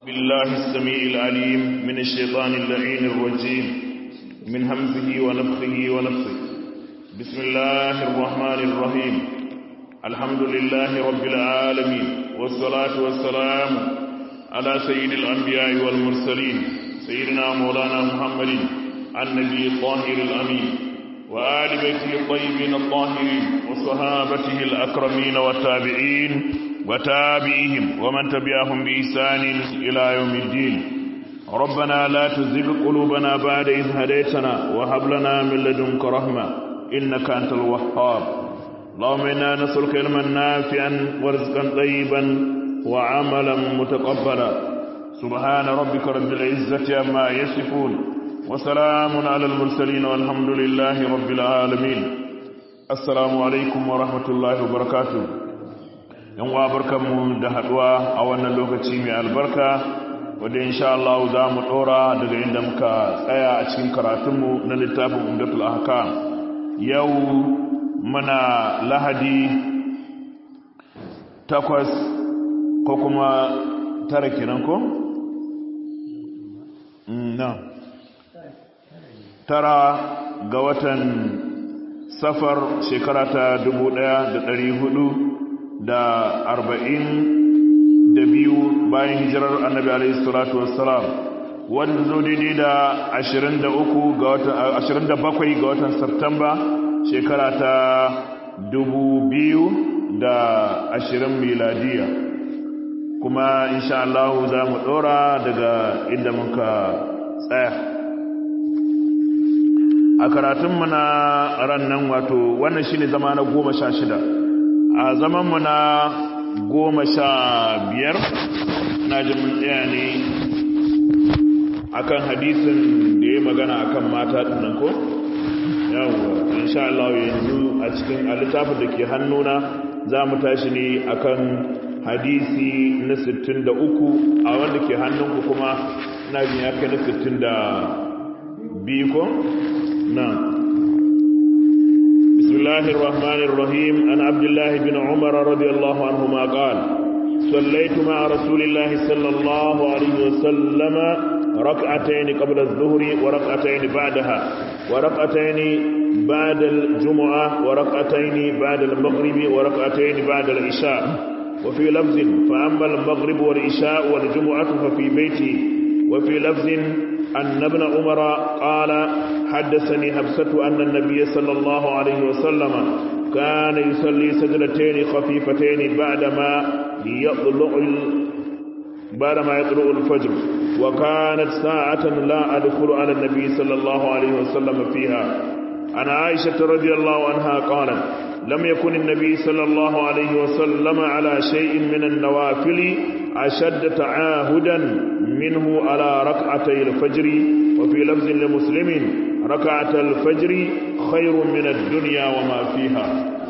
بالله السميع العليم من الشيطان اللعين الرجيم من همزه ونفخه ونفسه بسم الله الرحمن الرحيم الحمد لله رب العالمين والصلاة والسلام على سيد الأنبياء والمرسلين سيدنا مولانا محمد النبي الطاهر الأمين وآل بيته الطيبين الطاهرين وصحابته الأكرمين والتابعين وتابعيهم ومن تبعهم بإحسان إلى يوم الدين ربنا لا تزغ قلوبنا بعد إذ هديتنا وهب لنا من لدنك رحمة إنك أنت الوهاب اللهم إنا نسألك علما نافعا ورزقا طيبا وعملا متقبلا سبحان ربك رب العزة عما يصفون وسلام على المرسلين والحمد لله رب العالمين السلام عليكم ورحمة الله وبركاته yan wa barkanmu da haduwa a wannan lokaci mai albarka wadda insha Allah za mu dora daga inda muka tsaya a cikin karatunmu na littafin umdatul ahkam yau muna lahadi takwas ko kuma tara kenan ko? na tara ga watan safar shekara ta dubu ɗaya da ɗari hudu da arba'in da biyu bayan hijirar annabi alaihi salatu wassalam wanda zo daidai da ashirin da uku ga watan ashirin da bakwai ga watan Satumba shekara ta dubu biyu da ashirin miladiya kuma insha Allah za mu ɗora daga inda muka tsaya a karatunmu na ran nan wato wannan shine zama na goma sha shida a zamanmu na goma sha biyar na ji mun tsaya ne akan hadisin da ya magana akan mata dinnan ko yawwa insha Allah yanzu a cikin littafin da ke hannuna za mu tashi ne akan hadisi na 63 a wanda ke hannunku kuma na jin ya kai na 62 ko na بسم الله الرحمن الرحيم عن عبد الله بن عمر رضي الله عنهما قال صليت مع رسول الله صلى الله عليه وسلم ركعتين قبل الظهر وركعتين بعدها وركعتين بعد الجمعة وركعتين بعد المغرب وركعتين بعد العشاء وفي لفظ فأما المغرب والعشاء والجمعة ففي بيتي وفي لفظ أن ابن عمر قال حدثني حبسة أن النبي صلى الله عليه وسلم كان يصلي سجدتين خفيفتين بعدما يطلع بعدما يطلع الفجر وكانت ساعة لا أدخل على النبي صلى الله عليه وسلم فيها عن عائشة رضي الله عنها قالت لم يكن النبي صلى الله عليه وسلم على شيء من النوافل أشد تعاهدا منه على ركعتي الفجر وفي لفظ لمسلم ركعة الفجر خير من الدنيا وما فيها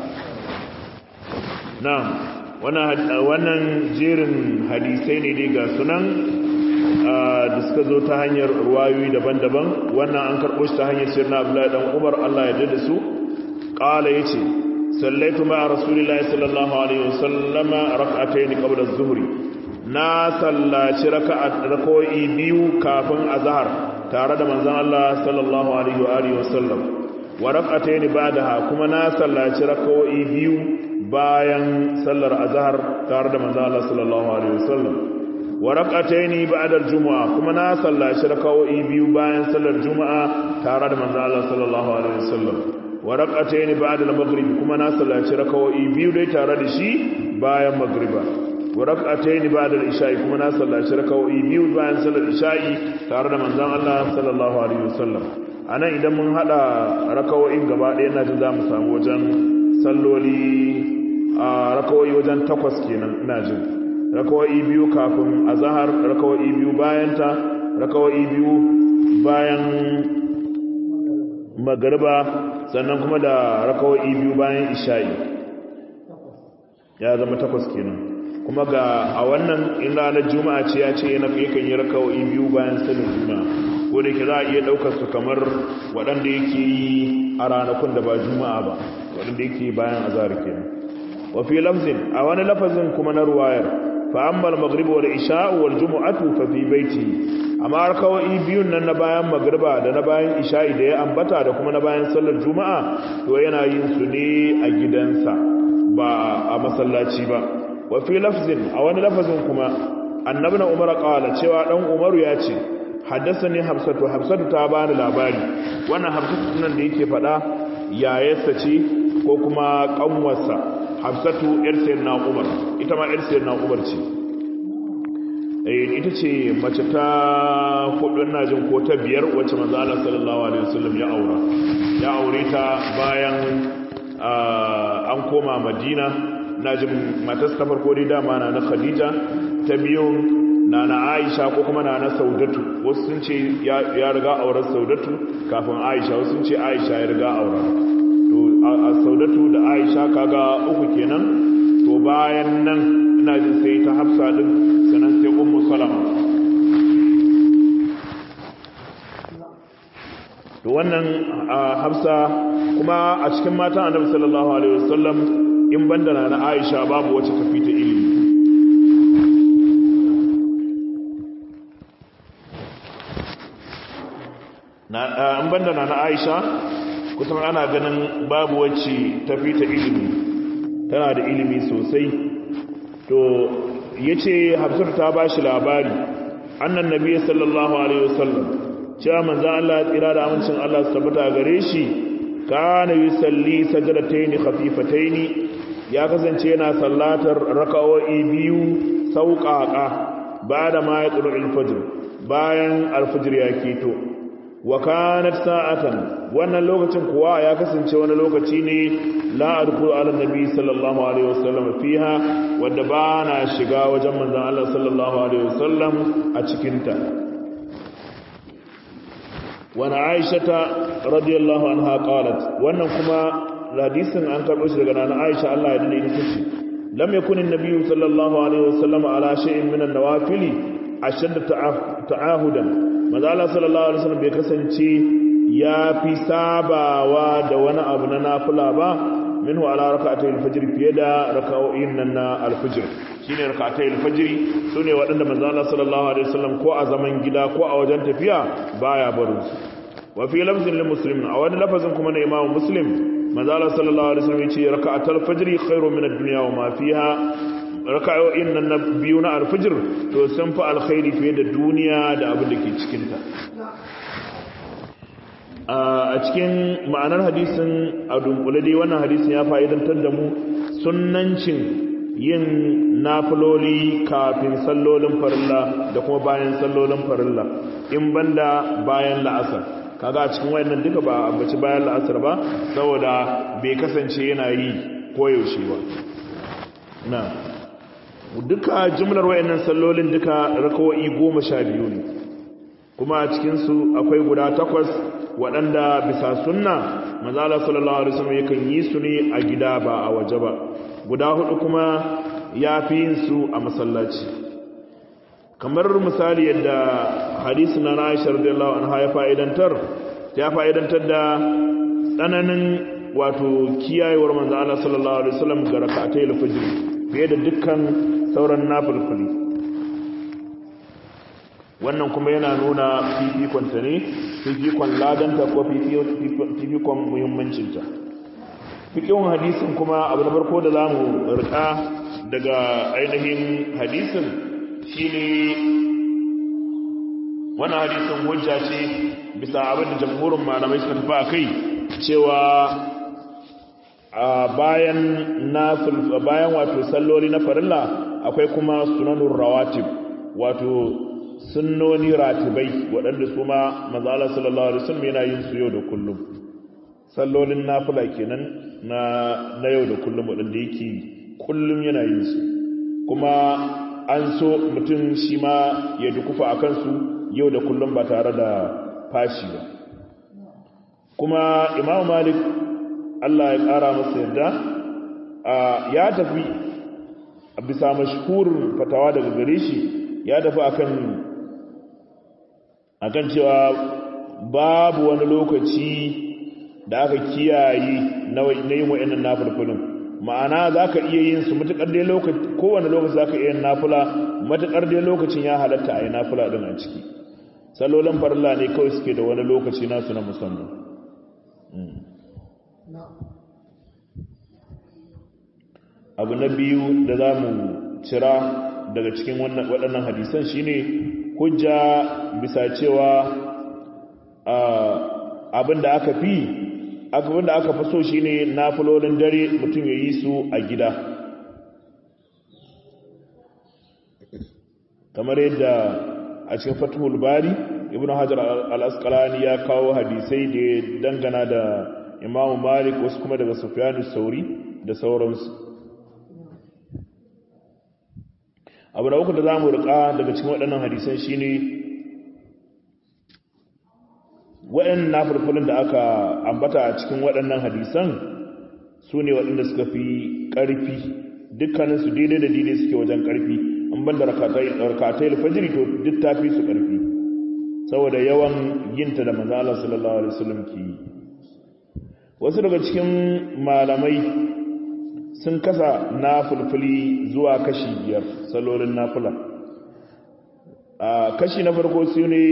نعم wannan jerin hadisai ne dai ga sunan da suka zo ta hanyar ruwayoyi daban-daban wannan an karɓo shi ta hanyar sirna abdullahi dan umar Allah ya dade su qala yace sallaitu ma'a rasulillahi sallallahu alaihi wasallam rak'atayn qabla az-zuhri na sallaci raka'a rak'o'i biyu kafin azhar tare da manzon Allah sallallahu alaihi wa alihi wasallam wa rak'atayn ba'daha kuma na sallaci rak'o'i biyu bayan sallar azhar tare da manzon Allah sallallahu alaihi wasallam wa rak'atayn ba'da al-jum'a kuma na sallaci rak'o'i biyu bayan sallar juma'a tare da manzon Allah sallallahu alaihi wasallam wa rak'atayn ba'da al-maghrib kuma na sallaci rak'o'i biyu dai tare da shi bayan maghriba wa rak'atayn ba'da al-isha'i kuma na sallaci rak'o'i biyu bayan sallar isha'i tare da manzon Allah sallallahu alaihi wasallam anan idan mun hada rak'o'in gaba ɗaya ina jin zamu samu wajen salloli a rak'o'i wajen takwas kenan ina jin rak'o'i biyu kafin azhar rak'o'i biyu bayan ta rak'o'i biyu bayan magariba sannan kuma da rak'o'i biyu bayan isha'i ya zama takwas kenan kuma ga a wannan in ranar juma'a ce ya ce yana yakan yi raka'o'i biyu bayan sanin juma'a ko da ke za a iya ɗaukar su kamar waɗanda yake yi a ranakun da ba juma'a ba waɗanda yake yi bayan azhar kenan wa fi lafzin a wani lafazin kuma na ruwayar fa amma al-maghrib wal isha wal jumu'atu fa fi baiti amma rakawai biyun nan na bayan magriba da na bayan isha'i da ya ambata da kuma na bayan sallar juma'a to yana yin su ne a gidansa ba a masallaci ba wa fi lafzin a wani lafazin kuma annabi na umar qala cewa dan umaru ya ce haddathani hafsatu hafsatu ta bani labari wannan hafsatu nan da yake fada yayarsa ce ko kuma kanwarsa hafsatu yar sayyidina umar ita ma yar sayyidina umar ce ita ce mace ta hudu ina jin ko ta biyar wacce manzo Allah sallallahu alaihi wasallam ya aura ya aure ta bayan an koma Madina na jin matar ta farko dai dama na na Khadija ta biyu na na Aisha ko kuma na na Saudatu wasu sun ce ya riga auren Saudatu kafin Aisha wasu sun ce Aisha ya riga aura to a Saudatu da Aisha kaga uku kenan to bayan nan ina jin sai ta Hafsa din sannan sai ummu salama to wannan hafsa kuma a cikin matan annabi sallallahu alaihi wasallam in banda na Aisha babu wacce ta fita ilimi na in banda na Aisha kusan ana ganin babu wacce ta fita ilimi tana da ilimi sosai to yace Hafsat ta bashi labari annan nabi sallallahu alaihi wasallam cewa manzon Allah tsira da amincin Allah su tabbata gare shi kana yusalli sajdatayn khafifatayn ya kasance yana sallatar raka'o'i biyu sauƙaƙa bada ma ya tsuru al-fajr bayan al-fajr ya keto wa kanat sa'atan wannan lokacin kuwa ya kasance wani lokaci ne la adkhulu ala nabi sallallahu alaihi wasallam fiha wanda ba na shiga wajen manzon Allah sallallahu alaihi wasallam a cikin ta wa na Aisha radiyallahu anha qalat wannan kuma hadisin an karbo shi daga nana Aisha Allah ya dade ita ce lam yakun an-nabi sallallahu alaihi wasallam ala shay'in min an-nawafili ashadda ta'ahudan manzo Allah sallallahu alaihi wasallam bai kasance ya fi sabawa da wani abu na nafila ba minhu ala rak'atay al-fajr fiye da raka'o'in nan na al-fajr shine rak'atay al-fajr sune waɗanda manzo Allah sallallahu alaihi wasallam ko a zaman gida ko a wajen tafiya baya barin su wa fi lafzin lil muslim a wani lafazin kuma na imamu muslim manzo Allah sallallahu alaihi wasallam yace rak'atul fajr khairu min ad-dunya wa ma fiha raka'o'in nan na biyu na alfijir to sun fi alkhairi fiye da duniya da abin da ke cikinta a cikin ma'anar hadisin a dunkule dai wannan hadisin ya fa'idantar da mu sunnancin yin nafiloli kafin sallolin farilla da kuma bayan sallolin farilla in banda bayan la'asar kaga a cikin wayannan duka ba ambaci bayan la'asar ba saboda bai kasance yana yi koyaushe ba na duka jimlar wayannan sallolin duka rakawoyi goma sha biyu ne kuma a cikinsu akwai guda takwas waɗanda bisa sunna mazala sallallahu alaihi wasallam yakan yi su ne a gida ba a waje ba guda hudu kuma ya fi yin su a masallaci kamar misali yadda hadisi na Aisha radiyallahu anha ya fa'idantar ya fa'idantar da tsananin wato kiyayewar manzo Allah sallallahu alaihi wasallam ga rak'atayil fajr fiye da dukkan sauran nafilfili wannan kuma yana nuna fifikonta ne fifikon ladanta ko fifikon muhimmancinta fikin hadisin kuma abu na farko da za mu rika daga ainihin hadisin shi ne wannan hadisin hujja ce bisa abin da jamhurin malamai suka tafi a kai cewa bayan nafil bayan wato salloli na farilla akwai kuma sunanur rawatib wato sunnoni ratibai waɗanda su ma manzala sallallahu alaihi wasallam yana yin su yau da kullum sallolin nafila kenan na na yau da kullum waɗanda yake kullum yana yin su kuma an so mutum shi ma ya dukufa a kansu yau da kullum ba tare da fashi ba kuma imamu malik Allah ya ƙara masa yadda ya tafi a bisa mashhurin fatawa daga gare shi ya tafi akan akan cewa babu wani lokaci da aka kiyaye na yin wa'annan nafilfilin ma'ana zaka iya yin su mutakar dai lokaci kowane lokaci zaka iya yin nafila mutakar dai lokacin ya halatta a yi nafila din a ciki sallolin farilla ne kawai suke da wani lokaci nasu na musamman abu na biyu da za mu cira daga cikin waɗannan hadisan shine hujja bisa cewa abin da aka fi abin da aka fi so shine nafilolin dare mutum ya yi su a gida kamar yadda a cikin fatihul bari ibn hajar al-asqalani ya kawo hadisai da dangana da imamu malik wasu kuma daga sufyanu sauri da sauransu abu da uku da za mu rika daga cikin waɗannan hadisan shine waɗannan nafulfulin da aka ambata a cikin waɗannan hadisan su ne waɗanda suka fi ƙarfi dukkaninsu daidai da daidai suke wajen ƙarfi an ban da rakatai alfajiri to duk ta fi su ƙarfi saboda yawan yinta da manzala sallallahu alaihi wasallam ke yi wasu daga cikin malamai sun kasa nafulfuli zuwa kashi biyar salolin nafula a kashi na farko su ne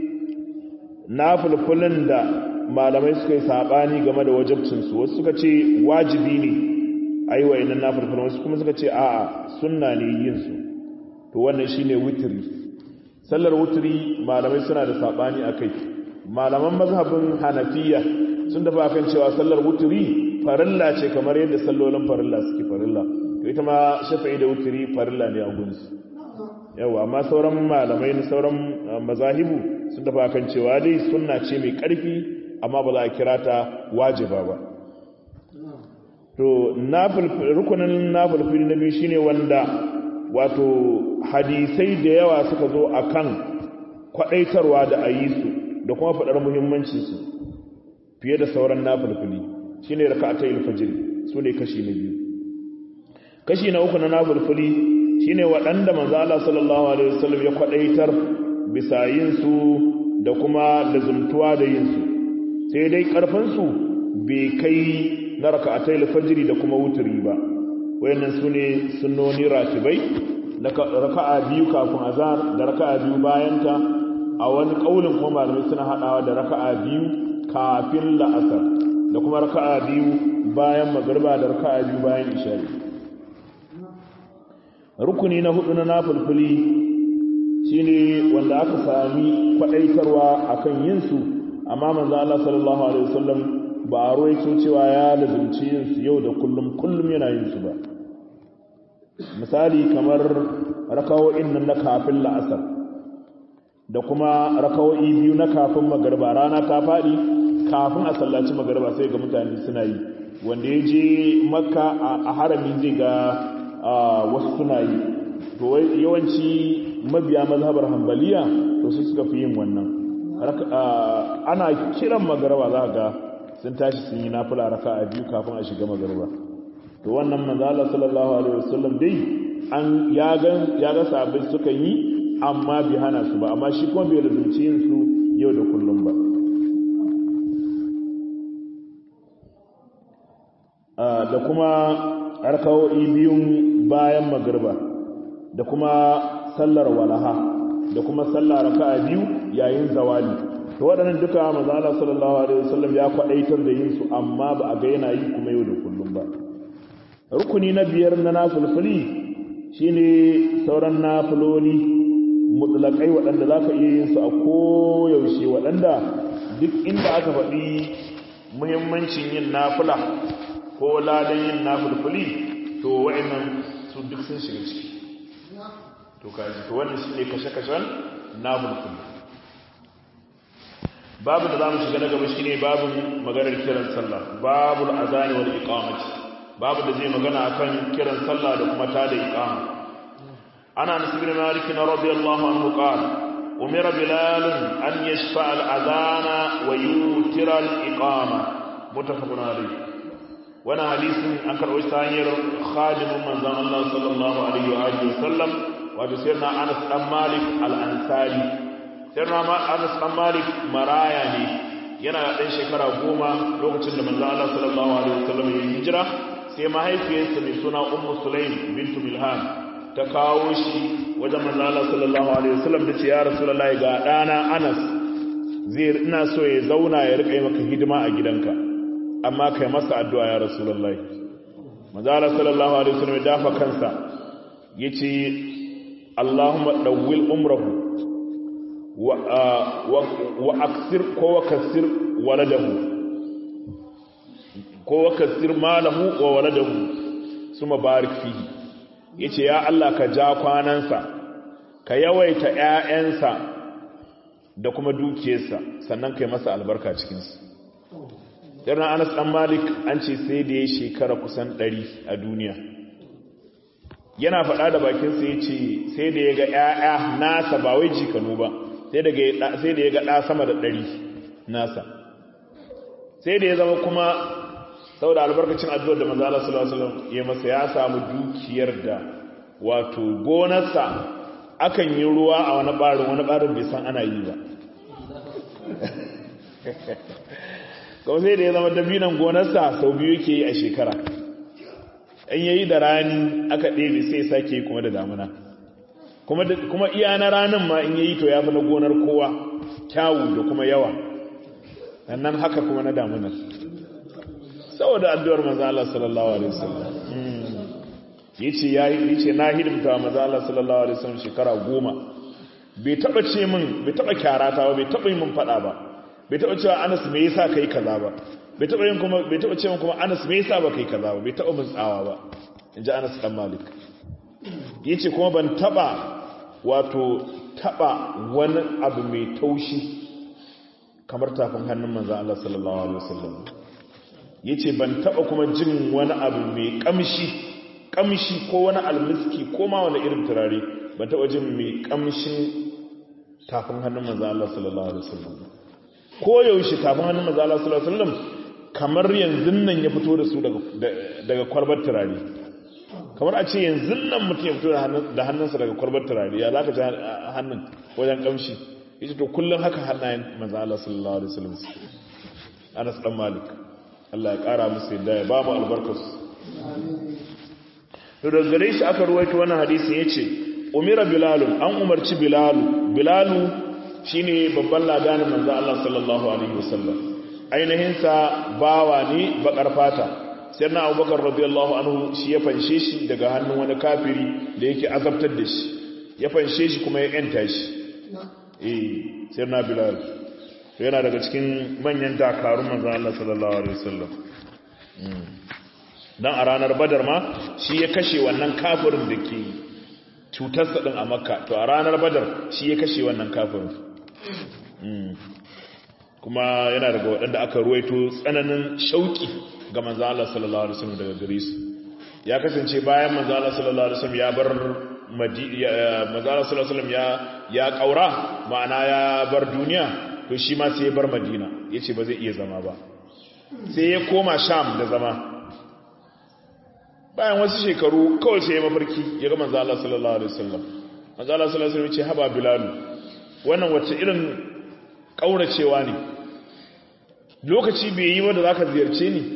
nafulfulin da malamai suka yi saɓani game da wajabcinsu wasu suka ce wajibi ne a yi wa inan nafulfulin wasu kuma suka ce a'a sunna ne yinsu to wannan shi ne wutiri sallar wutiri malamai suna da saɓani a kai malaman mazhabin hanafiya sun dafa kan cewa sallar wutiri farilla ce kamar yadda sallolin farilla suke farilla to ita ma shafa'i da wutiri farilla ne a gunsu yawa amma sauran malamai na sauran mazahibu sun dafa kan cewa dai sunna ce mai ƙarfi amma ba za a kira ta wajiba ba to rukunin nafulfili na biyu shine wanda wato hadisai da yawa suka zo akan kwadaitarwa da a yi su da kuma faɗar muhimmancinsu fiye da sauran nafulfili shine raka'atai alfajr su ne kashi na biyu kashi na uku na nafulfili shine waɗanda manzo Allah sallallahu alaihi wasallam ya kwadaitar bisa yin su da kuma lazumtuwa da yin su sai dai karfin su bai kai na raka'atai alfajr da kuma wuturi ba wayannan sune sunnoni ratibai raka'a biyu kafin azhar da raka'a biyu bayan ta a wani kaulin kuma malamai suna hadawa da raka'a biyu kafin la'asar da kuma raka'a biyu bayan magriba da raka'a biyu bayan isha'i rukuni na hudu na nafulfuli shine wanda aka sami kwadaitarwa akan yin su amma manzo Allah sallallahu alaihi wasallam ba a ruwaito cewa ya lazumci yin su yau da kullum kullum yana yin su ba misali kamar rakawo'in nan na kafin la'asar da kuma rakawo'i biyu na kafin magarba rana ta faɗi kafin a sallaci magarba sai ga mutane suna yi wanda ya je makka a harami zai ga wasu suna yi to yawanci mabiya mazhabar hambaliya to su suka fi yin wannan ana kiran magarba za ga sun tashi sun yi nafila raka a biyu kafin a shiga magarba to wannan manzala sallallahu alaihi wasallam dai an ya ga ya ga sahabbai suka yi amma bi hana su ba amma shi kuma bai lazumci yin su yau da kullum ba da kuma harkawo'i biyun bayan magarba da kuma sallar walaha da kuma sallar raka'a biyu yayin zawali to waɗannan duka manzo Allah sallallahu alaihi wasallam ya kwadaitar da yin su amma ba a ga yana yi kuma yau da kullum ba rukuni na biyar na nafilfili shine sauran nafiloli mutlaqai waɗanda zaka iya yin su a koyaushe waɗanda duk inda aka faɗi muhimmancin yin nafila ko ladan yin nafilfili to wa'annan su duk sun shiga ciki to kaji to wannan shine kashe-kashen nafilfili babu da zamu shiga na gaba shine babun maganar kiran sallah babul azani wal iqamati babu da zai magana akan kiran sallah da kuma tada iqama ana anas ibn malik radiyallahu anhu qala umira bilal an yashfa al adana wa yutira al iqama muttafaqun alayh wana hadisin an karɓo ta hanyar khadimin manzon Allah sallallahu alaihi wa alihi wasallam wato sayyidina anas dan malik al ansari sayyidina anas dan malik maraya ne yana ɗan shekara goma lokacin da manzon Allah sallallahu alaihi wasallam ya hijira sai mahaifiyarsa mai suna ummu sulaim bintu milhan ta kawo shi wajen manzo Allah sallallahu alaihi wasallam da ce ya rasulullahi ga dana Anas zai ina so ya zauna ya rika maka hidima a gidanka amma kai masa addu'a ya rasulullahi manzo Allah sallallahu alaihi wasallam ya dafa kansa yace Allahumma dawwil umrahu wa wa aksir ko wa kasir waladahu ko wa kasir malahu wa waladahu suma barik fihi yace ya Allah ka ja kwanansa ka yawaita ƴaƴansa da kuma dukiyarsa sannan kai masa albarka cikin su irin Anas dan Malik an ce sai da ya shekara kusan 100 a duniya yana faɗa da bakin sa yace sai da ya ga ƴaƴa nasa ba wai jikanu ba sai da sai da ya ga ɗa sama da 100 nasa sai da ya zama kuma saboda albarkacin addu'ar da manzo Allah sallallahu alaihi wasallam ya masa ya samu dukiyar da wato gonarsa akan yi ruwa a wani barin wani barin bai san ana yi ba kawai sai da ya zama dabinan gonarsa sau biyu yake yi a shekara in yayi da rani aka ɗebe sai sake yi kuma da damuna kuma iya na ranin ma in yayi to ya fi na gonar kowa kyawu da kuma yawa nan haka kuma na damunar saboda addu'ar manzo Allah sallallahu alaihi wasallam yace yayi yace na hidimta manzo Allah sallallahu alaihi wasallam shekara goma bai taba ce min bai taba kyarata ba bai taba yi min fada ba bai taba cewa Anas me yasa kai kaza ba bai taba yin kuma bai taba ce min kuma Anas me yasa ba kai kaza ba bai taba min tsawa ba inji Anas dan Malik yace kuma ban taba wato taba wani abu mai taushi kamar tafin hannun manzo Allah sallallahu alaihi wasallam ya ce ban taba kuma jin wani abu mai kamshi kamshi ko wani almiski ko ma wani irin turare ban taba jin mai kamshin tafin hannun manzo Allah sallallahu alaihi wasallam ko yaushe tafin hannun manzo Allah sallallahu alaihi wasallam kamar yanzu nan ya fito da su daga daga kwalbar turare kamar a ce yanzu nan mutum ya fito da hannunsa daga kwalbar turare ya zaka ji hannun wajen kamshi yace to kullun haka hannayen manzo Allah sallallahu alaihi wasallam Anas dan Malik Allah ya ƙara musu yadda ya ba mu albarkarsu. To da gare shi aka ruwaito wannan hadisin ya ce, Umira Bilalun, an umarci Bilalu, Bilalu shi ne babban ladanin manzo Allah sallallahu Alaihi wasallam. Ainihinsa bawa ne bakar fata, sai na abubakar radiyallahu anhu shi ya fanshe shi daga hannun wani kafiri da yake azabtar da shi, ya fanshe shi kuma ya ‘yanta shi. Eh, sai na Bilalu. yana daga cikin manyan dakarun manzan Allah sallallahu Alaihi wasallam don a ranar badar ma shi ya kashe wannan kafirin da ke cutarsa ɗin a makka to a ranar badar shi ya kashe wannan kafirin kuma yana daga waɗanda aka ruwaito tsananin shauƙi ga manzan Allah sallallahu Alaihi wasallam daga gare su ya kasance bayan manzan Allah sallallahu Alaihi wasallam ya bar manzan Allah sallallahu Alaihi wasallam ya ƙaura ma'ana ya bar duniya to shi ma sai ya bar madina ya ce ba zai iya zama ba sai ya koma sham da zama bayan wasu shekaru kawai sai ya mafarki ya ga manzo Allah sallallahu alaihi wasallam manzo Allah sallallahu alaihi wasallam ya ce haba bilal wannan wacce irin kauracewa ne lokaci bai yi wanda zaka ziyarce ni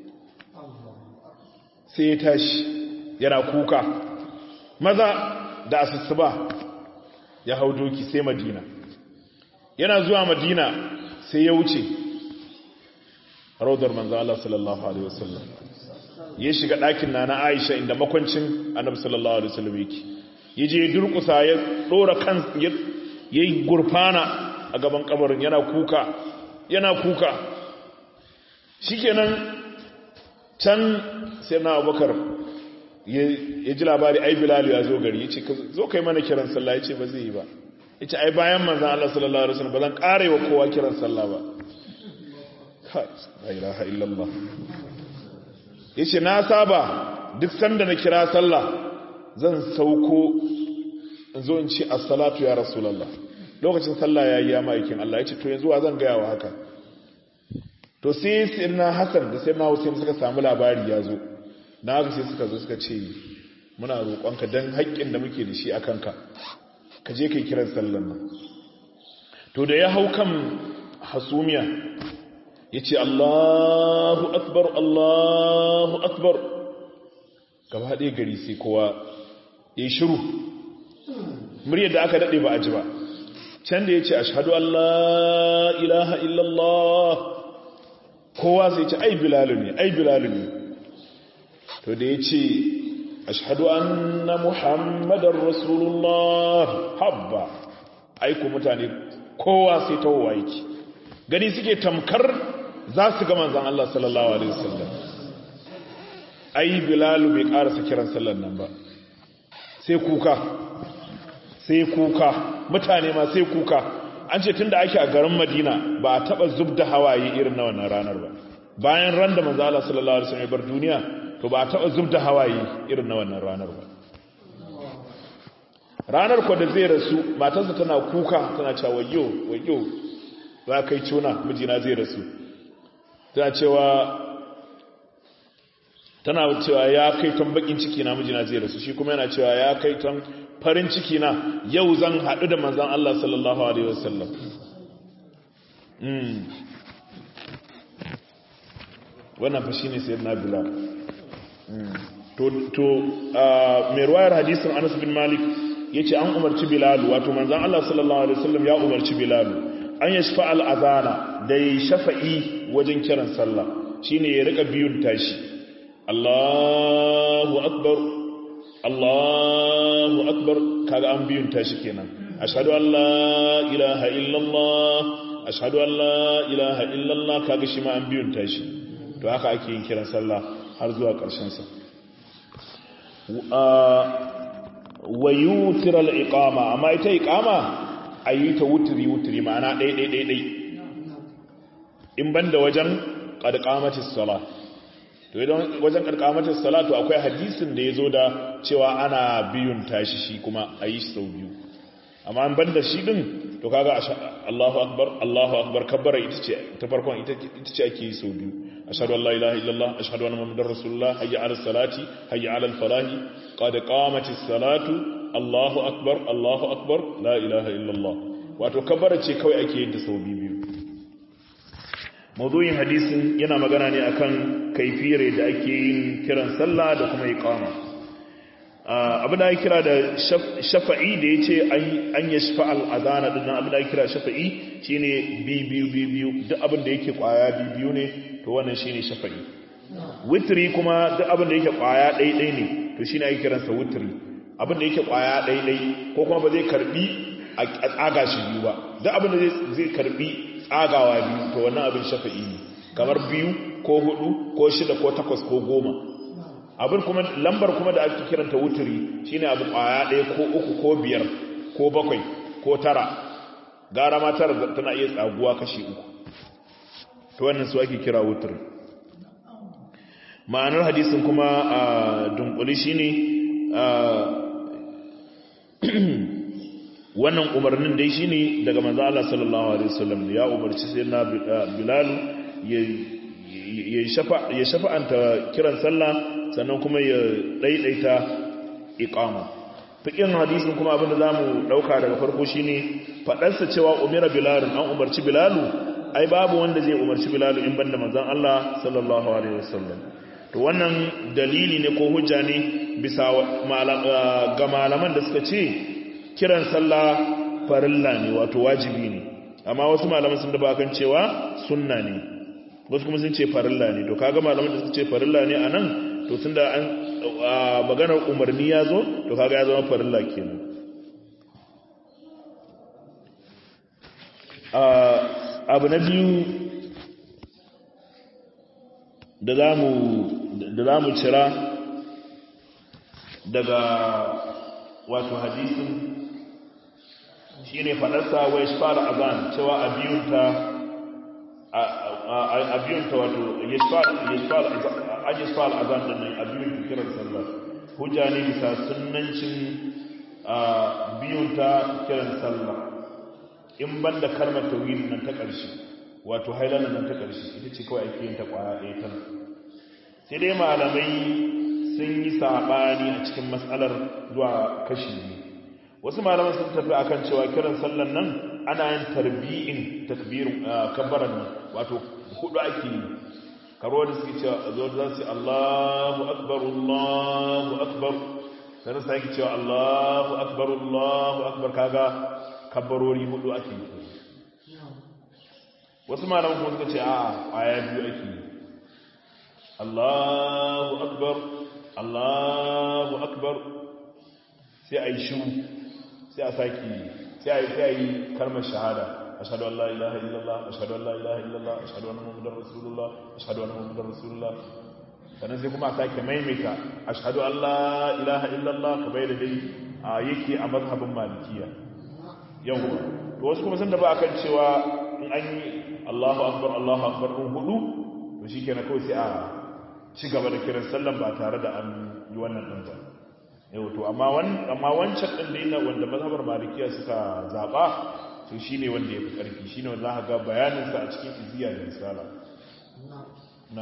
sai ya tashi yana kuka maza da asusuba ya hau doki sai madina yana zuwa madina sai ya wuce raudar manzo Allah sallallahu alaihi wasallam ya shiga ɗakin nana Aisha inda makwancin Annabi sallallahu alaihi wasallam yake yaje durkusa ya dora kan ya yi gurfana a gaban kabarin yana kuka yana kuka shikenan can sai na Abubakar ya ji labari ai Bilal ya zo gari yace zo kai mana kiran sallah yace ba zai yi ba ita ai bayan manzan Allah sallallahu Alaihi wasallam ba zan ƙare wa kowa kiran sallah ba la ilaha illallah ya ce na saba duk sanda na kira sallah zan sauko in zo in ce assalatu ya rasulallah lokacin sallah ya yi ya ma'aikin Allah ya ce to yanzu wa zan gaya wa haka to sai sirna hassan da sirna hussein suka samu labari ya zo na haka sai suka zo suka ce muna roƙonka don haƙƙin da muke da shi a kanka ka je kai kiran sallan nan to da ya hau kan hasumiya ya ce allahu akbar allahu akbar gaba ɗaya gari sai kowa ya yi shiru muryar da aka daɗe ba a ji ba can da ya ce ashadu Allah ilaha illallah kowa sai ce ai bilalu ne ai bilalu ne to da ya ce ashadu anna muhammadar rasulullah habba aiku mutane kowa sai ta yake gani suke tamkar za su ga manzan Allah sallallahu alaihi wasallam ai bilalu bai karasa kiran sallan nan ba sai kuka sai kuka mutane ma sai kuka an ce tunda ake a garin madina ba a taba zub da hawaye irin na wannan ranar ba bayan ran da manzo Allah sallallahu alaihi wasallam bar duniya to ba a taba zub da hawaye irin na wannan ranar ba ranar ko da zai rasu matarsa tana kuka tana cewa wayyo wayyo za kai ciuna mijina zai rasu tana cewa tana cewa ya kai tan bakin ciki na mijina zai rasu shi kuma yana cewa ya kai tan farin ciki na yau zan haɗu da manzan Allah sallallahu alaihi wasallam wannan fa shine sayyidina bilal to to mai ruwayar hadisin Anas bin Malik yace an umarci bilal wato manzan Allah sallallahu alaihi wasallam ya umarci bilal an yashfa al-azana da shafa'i wajen kiran sallah shine ya rika biyun tashi Allahu akbar Allahu akbar kaga an biyun tashi kenan ashhadu an la ilaha illallah ashhadu an la ilaha illallah kaga shi ma an biyun tashi to haka ake yin kiran sallah har zuwa ƙarshen sa wa yutir al-iqama amma ita iqama ayi ta wutri wutri ma'ana dai dai dai dai in banda wajen qad qamatis salat to idan wajen karkamatar salatu akwai hadisin da ya zo da cewa ana biyun tashi shi kuma a yi sau biyu amma an banda shi din to kaga Allahu akbar Allahu akbar kabbara ita ce ta farkon ita ce ake yi sau biyu ashhadu an la ilaha illallah ashhadu anna muhammadar rasulullah hayya ala salati hayya ala falahi qad qamatis salatu Allahu akbar Allahu akbar la ilaha illallah wato kabbara ce kawai ake yin ta sau biyu mawdu'in hadisin yana magana ne akan kaifiyar da ake yin kiran sallah da kuma iqama abin da ake kira da shafa'i da yace an yashfa al-adana din abin da ake kira shafa'i shine bi biyu bi biyu duk abin da yake kwaya bi biyu ne to wannan shine shafa'i witri kuma duk abin da yake kwaya ɗai ɗai ne to shine ake kiransa witri abin da yake kwaya ɗai ɗai ko kuma ba zai karbi a tsaga shi biyu ba duk abin da zai karbi tsagawa biyu to wannan abin shafa'i ne kamar biyu ko hudu ko shida ko takwas ko goma abin kuma lambar kuma da ake kiranta wuturi shine abu kwaya ɗaya ko uku ko biyar ko bakwai ko tara gara ma tara tana iya tsaguwa kashi uku to wannan su ake kira wuturi ma'anar hadisin kuma a dunkuli shine wannan umarnin dai shine daga manzo Allah sallallahu alaihi wasallam ya umarci sayyidina Bilal ya shafa ya shafa'anta kiran sallah sannan kuma ya daidaita iqama fikin hadisin kuma abinda zamu dauka daga farko shine fadarsa cewa umira Bilal an umarci Bilal ai babu wanda zai umarci Bilal in banda manzon Allah sallallahu alaihi wasallam to wannan dalili ne ko hujja ne bisa ga malaman da suka ce kiran sallah farilla ne wato wajibi ne amma wasu malaman sun daba kan cewa sunna ne wasu kuma sun ce farilla ne to kaga malaman da suka ce farilla ne anan to tunda an maganar umarni ya zo to kaga ya zama farilla kenan abu na biyu da za mu cira daga wato hadisin shi ne faɗarsa wai shi fara azan cewa a biyunta wato an yi fara azan da nan a biyunta kiran sallar hujja ne bisa sunancin biyunta kiran sallar in ban da karmar tawili nan ta ƙarshe wato hailanar nan ta ƙarshe ita ce kawai ake yin ta ƙwaya ɗaya ta sai dai malamai sun yi saɓani a cikin matsalar zuwa kashi biyu wasu malaman sun tafi akan cewa kiran sallan nan ana yin tarbi'in takbirin kabbaran nan wato hudu ake yi karo da suke cewa zo za su Allahu akbar Allahu akbar sai sai ki cewa Allahu akbar Allahu akbar kaga kabbarori hudu ake yi wasu malaman kuma suka ce a aya biyu ake yi Allahu akbar Allahu akbar sai a yi shiru sai a saki sai a yi sai a yi kalmar shahada ashhadu an la ilaha illallah ashhadu an la ilaha illallah ashhadu anna muhammadar rasulullah ashhadu anna muhammadar rasulullah sannan sai kuma a sake maimaita ashhadu an la ilaha illallah kamar da dai a yake a mazhabin malikiya yau to wasu kuma sun da ba akan cewa in an yi Allahu akbar Allahu akbar din hudu to shikenan kawai sai a ci gaba da kiran sallan ba tare da an yi wannan din ba yau to amma wancan ɗin da yana wanda mazhabar malikiya suka zaɓa to shi ne wanda ya fi ƙarfi shi ne wanda za ga bayaninsa a cikin iziya da misala na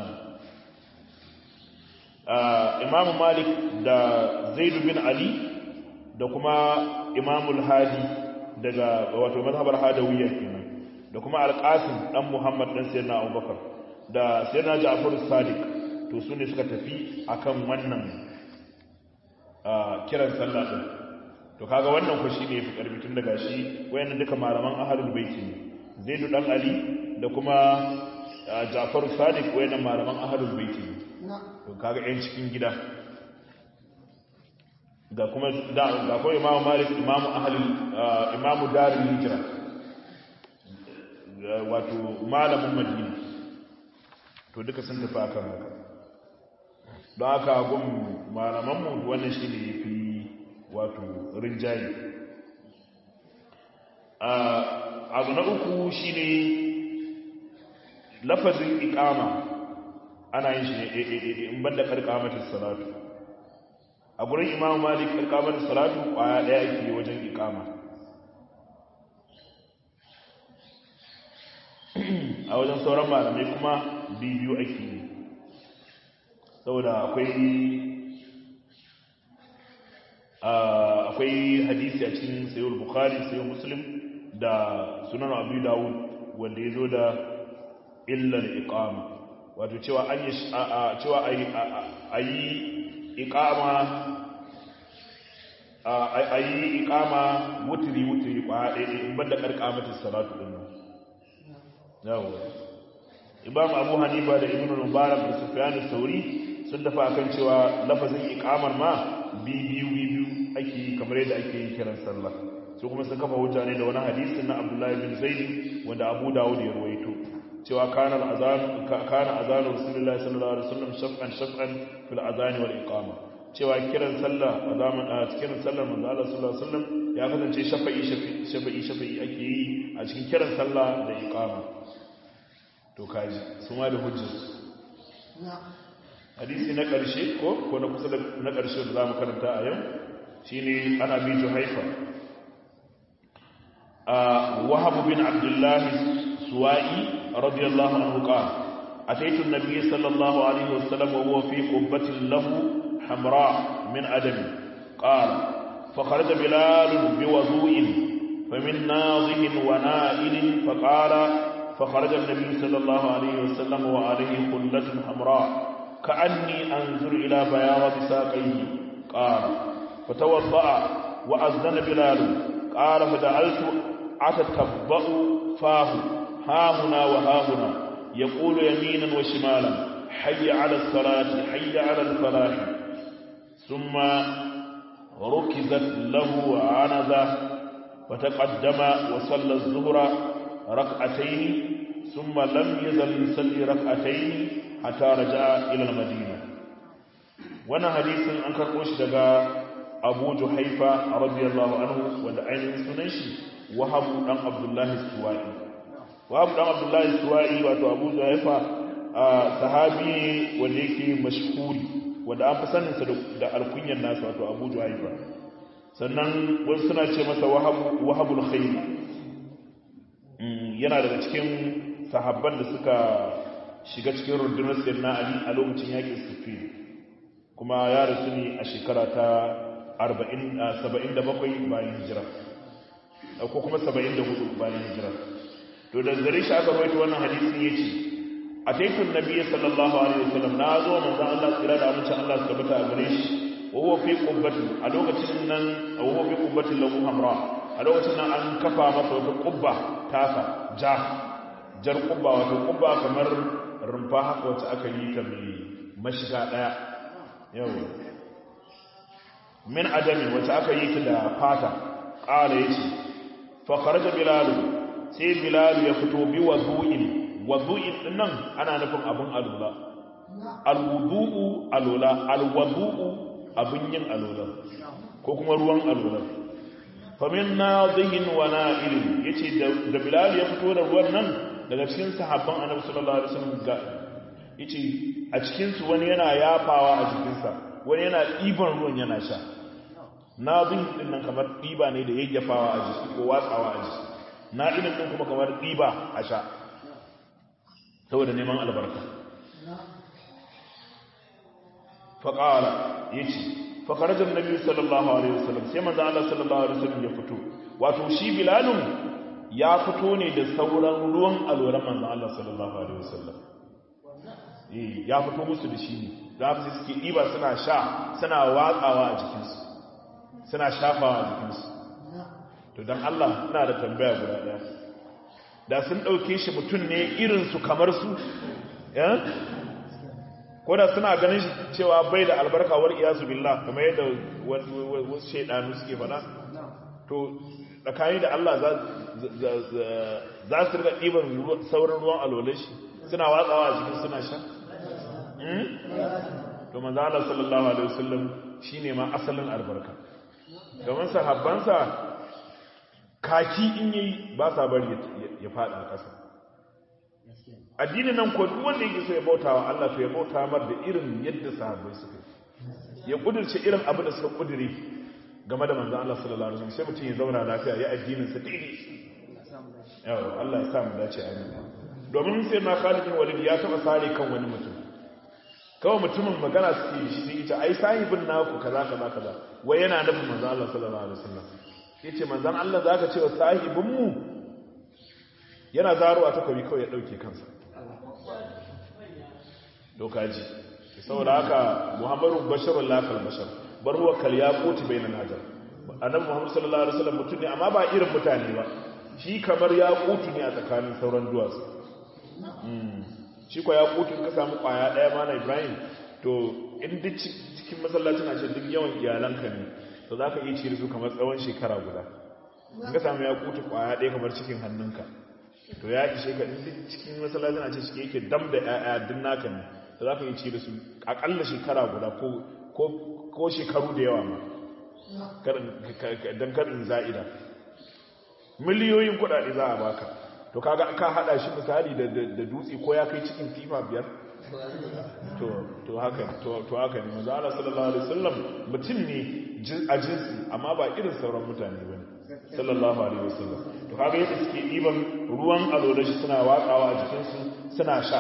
imamu malik da zaidu bin ali da kuma imamul hadi daga wato mazhabar hadawiyya kenan da kuma alƙasim ɗan muhammad ɗan sayyidina abubakar da sayyidina ja'far sadiq to su ne suka tafi akan wannan kiran sallah din to kaga wannan ku shine yafi karfi tun daga shi wayannan duka malaman ahlul baiti ne zaidu dan ali da kuma ja'far sadiq wayannan malaman ahlul baiti ne to kaga yan cikin gida ga kuma da ga ko imamu malik imamu ahlul imamu darul hijra wato malamin madina to duka sun tafi akan haka don haka gun malamanmu wannan shi ne fi wato rinjaye abu na uku shi ne lafazin ikama ana yin shi ne in banda karkamatin salatu a gurin imamu malik karkamatin salatu kwaya daya ake wajen ikama a wajen sauran malamai kuma biyu ake yi saboda akwai akwai hadisi a cikin sayo bukhari sayo muslim da sunan abu dawud wanda ya zo da illar iqama wato cewa an yi cewa a yi iqama a yi iqama wutiri wutiri kwa ɗaya in banda karkamatin salatu ɗin nan yawo imam abu hanifa da ibn mubarak da sufyan sauri sun dafa akan cewa lafazin iqamar ma biyu biyu ake kamar yadda ake yi kiran sallah su kuma sun kafa hujja ne da wani hadisin na abdullahi bin zaid wanda abu dawud ya ruwaito cewa kana azan kana azan rasulullahi sallallahu alaihi wasallam shaf'an shaf'an fil azan wal iqama cewa kiran sallah a zaman a cikin sallar manzo Allah sallallahu alaihi wasallam ya kasance shafa'i shafa'i shafa'i ake yi a cikin kiran sallah da iqama to kaji su ma da hujjar hadisi na ƙarshe ko ko na kusa da na ƙarshe da zamu karanta a yau shine ana bi juhaifa wahab bin abdullah suwa'i radiyallahu anhu qala ataitu an-nabiy sallallahu alaihi wasallam wa huwa fi qubbatin lahu hamra min adam qala فخرج بلال بوضوء فمن ناضح ونائل فقال فخرج النبي صلى الله عليه وسلم وعليه خلة حمراء كأني أنظر إلى بياض ساقيه قال فتوضأ وأذن بلال قال فجعلت أتتبأ فاه ها هنا وها هنا يقول يمينا وشمالا حي على الصلاة حي على الفلاح ثم ركزت له عنزة وتقدم وصلى الظهر ركعتين ثم لم يزل يصلي ركعتين حتى رجع الى المدينه wannan hadisin an karbo shi daga Abu Juhaifa radiyallahu anhu wanda ainihin sunan shi Wahab dan Abdullah Suwai Wahab dan Abdullah Suwai wato Abu Juhaifa sahabi wanda yake mashhuri wanda an fi sanin sa da alkunyan nasa wato Abu Juhaifa sannan wasu suna ce masa Wahab Wahabul Khair yana daga cikin sahabban da suka shiga cikin rundunar sayyidina ali a lokacin yakin sufin kuma ya rasu ne a shekara ta 77 bayan hijira ko kuma 74 bayan hijira to da gare shi aka rawaito wannan hadisin yace ataitu nabiyyi sallallahu alaihi wasallam na zo manzo Allah tsira da amince Allah su tabbata a gare shi wa huwa fi qubbati a lokacin nan wa huwa fi qubbati lahu hamra a lokacin nan an kafa masa wata qubba tasa ja jar qubba wato qubba kamar rumfa haka wacce aka yi ta mai mashiga daya yau min adami wacce aka yi ta da fata qala yace fa kharaja bilal sai bilal ya fito bi wudu'in wudu'in dinnan ana nufin abun alula alwudu'u alula alwudu'u abun yin alula ko kuma ruwan alula famin nadhihin wa na'ilin yace da bilal ya fito da ruwan nan daga cikin sahabban annabi sallallahu alaihi wasallam ga yace a cikin su wani yana yafawa a jikinsa wani yana ɗiban ruwan yana sha nadhin din nan kamar ɗiba ne da yayyafawa a jiki ko watsawa a jiki na'ilin din kuma kamar ɗiba a sha saboda neman albarka faƙala ya ce fakarajar nabi sallallahu alaihi wasallam sai manzo Allah sallallahu alaihi wasallam ya fito wato shi bilalun ya fito ne da sauran ruwan alwaran manzo Allah sallallahu alaihi wasallam eh ya fito musu da shi ne da su suke diba suna sha suna watsawa a jikinsu suna shafawa a jikinsu to dan Allah ina da tambaya guda daya da sun ɗauke shi mutum ne irinsu kamar su ko da suna ganin cewa bai da albarkawar iyasu billah kamar yadda wasu shaidanu suke fada to tsakani da Allah za su rika ɗiban sauran ruwan alwale shi suna watsawa a cikin suna sha to manzo Allah sallallahu alaihi wasallam shine ma asalin albarka domin sahabbansa kaki in yi ba sa bari ya fada ƙasa addinin nan ko duk wanda yake so ya bauta wa Allah to ya bauta mar da irin yadda sahabbai suka ya kudirce irin abin da suka kudire game da manzon Allah sallallahu alaihi wasallam sai mutum ya zauna lafiya ya addinin sa daidai yawa Allah ya sa mu dace amin domin sai na Khalid bin Walid ya taba sare kan wani mutum kawai mutumin magana suke shi sai ita ai sahibin naku kaza kaza kaza wai yana nufin manzon Allah sallallahu alaihi wasallam ya ce manzan Allah za ka ce wa sahibinmu yana zaruwa takobi kawai ya ɗauke kansa dokaji saboda haka muhammadu basharun lafal bashar barwa kal ya koti bai na najar annabi muhammadu sallallahu alaihi wasallam mutum ne amma ba irin mutane ba shi kamar ya kotu ne a tsakanin sauran duwatsu shi kwa ya kotu ka samu kwaya ɗaya mana ibrahim to in duk cikin masallacin a ce duk yawan iyalanka ne to za ka iya cire su kamar tsawon shekara guda in ka samu ya kuta kwaya ɗaya kamar cikin hannunka to ya ishe ka duk cikin masallacin a ce shi yake dam da ƴaƴa duk naka ne to za ka iya cire su aƙalla shekara guda ko shekaru da yawa ma don karin za'ida miliyoyin kuɗaɗe za a baka to kaga ka haɗa shi misali da dutse ko ya kai cikin tifa biyar to haka to haka ne manzo Allah sallallahu alaihi wasallam mutum ne a jinsi amma ba irin sauran mutane bane sallallahu alaihi wasallam to kaga yadda suke diban ruwan alola shi suna watsawa a jikin su suna sha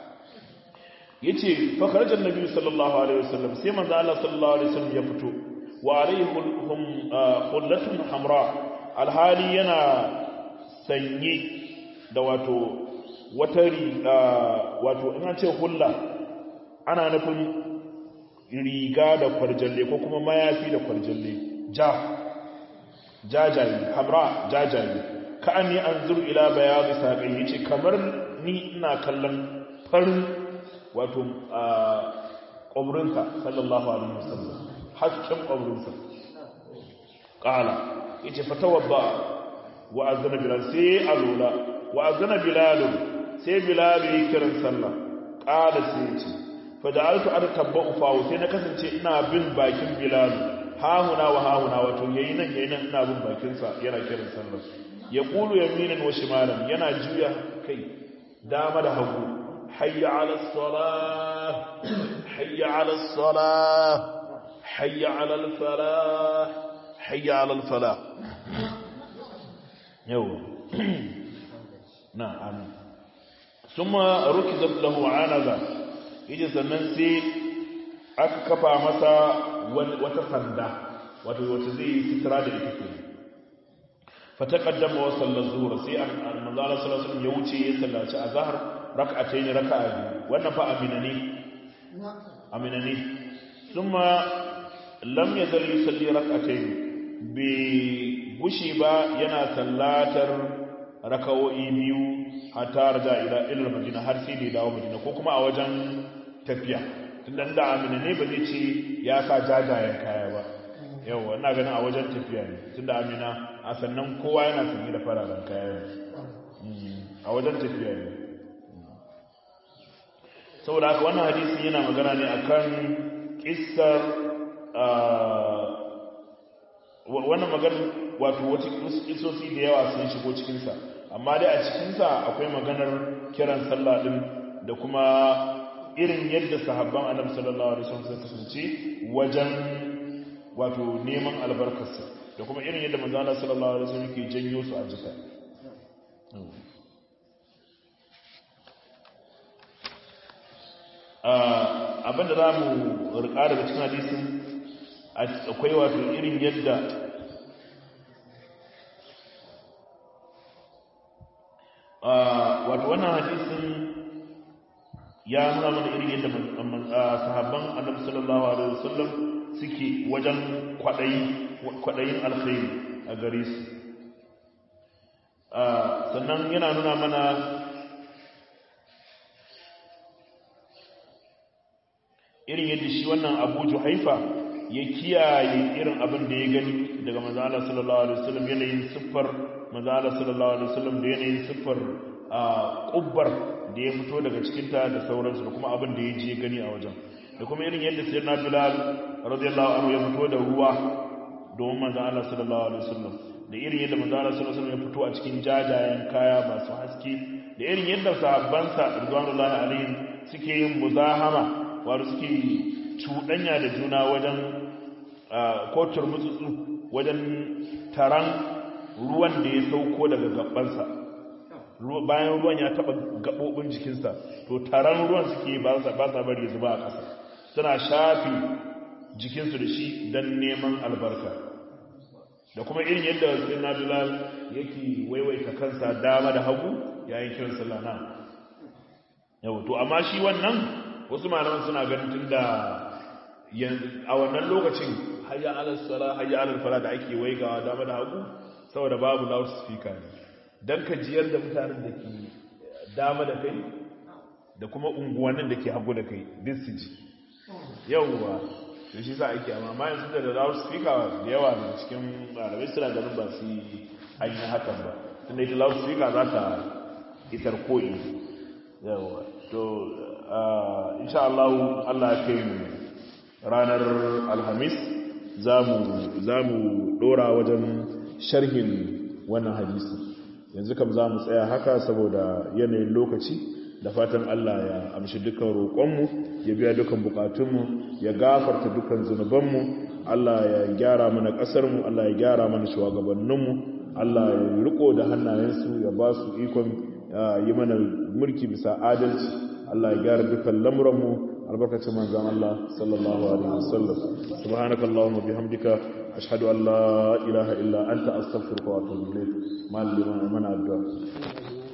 yace fa kharaja annabi sallallahu alaihi wasallam sai manzo Allah sallallahu alaihi wasallam ya fito wa alaihi hum hullatun hamra alhali yana sanye da wato wata wato ina ce hulla ana nufin riga da kwarjalle ko kuma mayafi da kwarjalle ja jajaye hamra jajaye ka an yi an zuru ila bayani saƙai ya ce kamar ni ina kallon farin wato ƙwabrinsa sallallahu alaihi wasallam hasken ƙwabrinsa ƙala ya ce fatawar ba wa azana bilal sai a lura wa azana bilalun sai bilalu yi kiran sallah ƙada sai ce fada'altu an tabba'u fawo sai na kasance ina bin bakin bilalu hahuna wa hahuna wato yayi nan yayi nan ina bin bakinsa yana kiran sallah ya kulu yaminan wa shimalan yana juya kai dama da hagu hayya ala salah hayya ala salah hayya ala falah hayya ala falah yau na amin ثم ركزت له عنزة yace sannan sai aka kafa masa wata sanda wato wata zai yi sitira da ita ke fa taqaddama wa salla zuhur sai manzo Allah sallallahu alaihi wasallam ya wuce ya sallaci azhar rak'atayn raka'a wannan fa amina ne amina ne thumma lam yazal yusalli rak'atayn bi gushi ba yana sallatar raka'o'i biyu hatta raja ila ila madina har sai da dawo madina ko kuma a wajen tafiya tunda da amina ne ba zai ce ya sa jajayen kaya ba yawa ina ganin a wajen tafiya ne tunda amina a sannan kowa yana sanye da fararen kaya ne a wajen tafiya ne saboda haka wannan hadisi yana magana ne akan kissar wannan magana wato wata kisosi da yawa sun shigo cikinsa amma dai a cikinsa akwai maganar kiran sallah din da kuma irin yadda sahabban annabi sallallahu alaihi wasallam suka kasance wajen wato neman albarkarsa da kuma irin yadda manzo Allah sallallahu alaihi wasallam ke janyo su a jika abinda za mu rika daga cikin hadisin akwai wato irin yadda wato wannan hadisin ya nuna mana irin yadda sahabban annabi sallallahu alaihi wasallam suke wajen kwaɗayin alkhairi a gare su sannan yana nuna mana irin yadda shi wannan abu juhaifa ya kiyaye irin abin da ya gani daga manzala sallallahu alaihi wasallam yanayin siffar manzala sallallahu alaihi wasallam da yanayin siffar kubbar da ya fito daga cikinta da sauransu da kuma abin da ya je gani a wajen da kuma irin yadda sayyidina bilal radiyallahu anhu ya fito da ruwa domin manzala sallallahu alaihi wasallam da irin yadda manzala sallallahu alaihi wasallam ya fito a cikin jajayen kaya masu haske da irin yadda sahabbansa ridwanullahi alaihim suke yin muzahama wato suke cuɗanya da juna wajen kotar mutsutsu wajen taron ruwan da ya sauko daga gabansa bayan ruwan ya taɓa gaɓoɓin jikinsa to taron ruwan suke ba sa bari zuba a ƙasa suna shafi jikinsu da shi don neman albarka da kuma irin yadda sai na bilal yake waiwaita kansa dama da hagu yayin kiran sallah na yau to amma shi wannan wasu malaman suna ganin tun da a wannan lokacin hayya alal sala hayya alal fala da ake waigawa dama da hagu saboda babu loudspeaker ne dan ka jiyar da mutanen da ke dama da kai da kuma unguwannin da ke hagu da kai duk su ji yawwa to shi sa ake amma ma yanzu da loudspeaker da yawa da cikin malamai suna ganin ba su yi an yi hakan ba tunda ita loudspeaker za ta isar koyi yawwa to insha Allah Allah ya kai mu ranar alhamis za mu dora wajen sharhin wannan hadisi yanzu kam za mu tsaya haka saboda yanayin lokaci da fatan Allah ya amshi dukkan roƙonmu ya biya dukkan buƙatunmu ya gafarta dukkan zunubanmu Allah ya gyara mana ƙasarmu Allah ya gyara mana shugabanninmu Allah ya riko da hannayensu ya ba su ikon yi mana mulki bisa adalci Allah ya gyara dukkan lamuranmu albarkacin manzan Allah sallallahu alaihi wasallam subhanakallahumma bihamdika ashhadu an la ilaha illa anta astaghfiruka wa atubu ilayk mal liman mana addu'a